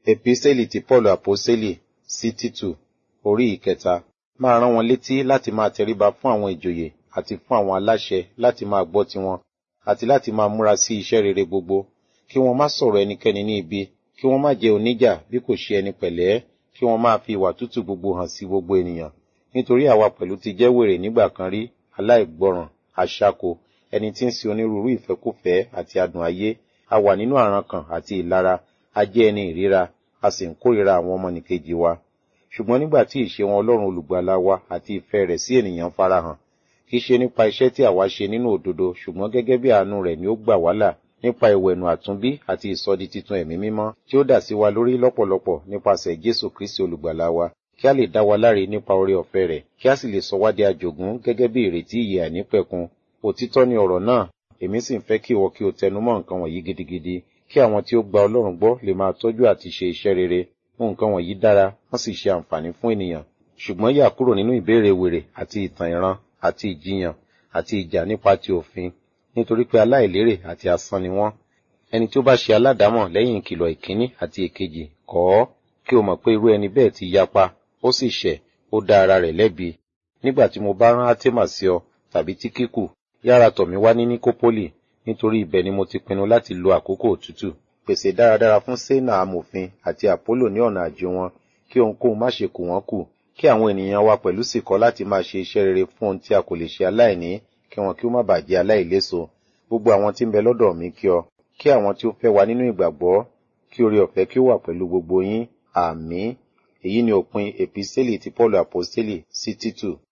Epistẹ́lì ti Paul Àpọ́sítélì sí Títù orí ìkẹta máa rán wọn létí láti máa tẹríba fún àwọn ìjòyè àti fún àwọn aláṣẹ láti máa gbọ́ tiwọn àti láti máa múra sí iṣẹ́ rere gbogbo kí wọ́n má sọ̀rọ̀ ẹnikẹ́ni ní ibi kí wọ́n má jẹ́ oníjà bí kò ṣe ẹni pẹ̀lẹ́ kí wọ́n máa fi ìwà tútù gbogbo hàn sí gbogbo ènìyàn nítorí àwa pẹ̀lú ti jẹ́ wèrè nígbà kan rí aláìgbọràn aṣáko ẹni tí ń sin onírúurú ìfẹ́kúfẹ̀ẹ́ àti adùn ayé a wà nínú àrankàn àti ìlara a jẹ́ ẹni ìríra a sì ń kórìíra àwọn ọmọnìkejì wa ṣùgbọ́n nígbà tí ìṣe wọn ọlọ́run olùgbàlà wa àti ìfẹ́ rẹ̀ sí ènìyàn farahàn kì í ṣe nípa iṣẹ́ tí àwa ṣe nínú òdodo ṣùgbọ́n gẹ́gẹ́ bí àánú rẹ̀ ni ó gbà wá là nípa ìwẹ̀nù àtúnbí àti ìsọdi titun ẹ̀mí mímọ́ tí ó dà sí wa lórí lọ́pọ̀lọpọ̀ nípasẹ̀ Jésù Kristi olùgbàlà wa kí a lè dá wa láre nípa oore ọ̀fẹ́ rẹ̀ kí a sì lè sọ wá di àjogún gẹ́gẹ́ bí ìrètí ìyè àìnípẹ̀kun òtítọ́ ni ọ̀rọ̀ náà èmi sì ń fẹ́ kí ìwọ kí o tẹnumọ́ nǹkan wọ̀nyí gidigidi kí àwọn tí ó gba Ọlọ́run gbọ́ lè máa tọ́jú àti ṣe iṣẹ́ rere nǹkan wọ̀nyí dára wọ́n sì ṣe àǹfààní fún ènìyàn ṣùgbọ́n yà kúrò nínú ìbéèrè wèrè àti ìtàn ìran àti ìjiyàn àti ìjà nípa ti òfin nítorí pé aláìlérè àti asán ni wọ́n ẹni tí ó bá ṣe aládàámọ̀ lẹ́yìn ìkìlọ̀ ìkíní àti èkejì kọ̀ ọ́ kí o mọ̀ pé irú ẹni bẹ́ẹ̀ ti yapa ó sì ṣẹ̀ ó dá ara rẹ̀ lẹ́bi nígbà tí mo bá rán átémà sí ọ tàbí tíkíkù yára tọ̀ mí wá ní níkópólì nítorí ibẹ̀ ni mo ti pinnu láti lo àkókò òtútù pèsè dáradára fún sénà amòfin àti àpólò ní ọ̀nà àjò wọn kí ohunkóhun má ṣe kù wọ́n kù kí àwọn ènìyàn wa pẹ̀lú sì kọ́ láti máa ṣe iṣẹ́ rere fún ohun tí a kò lè ṣe aláìní kí wọn kí ó má bàa jẹ́ aláìléso gbogbo àwọn tí ń bẹ lọ́dọ̀ mi kí ọ kí àwọn tí ó fẹ́ wa nínú ìgbàgbọ́ kí oore ọ̀fẹ́ kí ó wà pẹ̀lú gbogbo yín àmín èyí ni òpin èpísẹ́lì ti Paul àpọ́sítélì sí Títù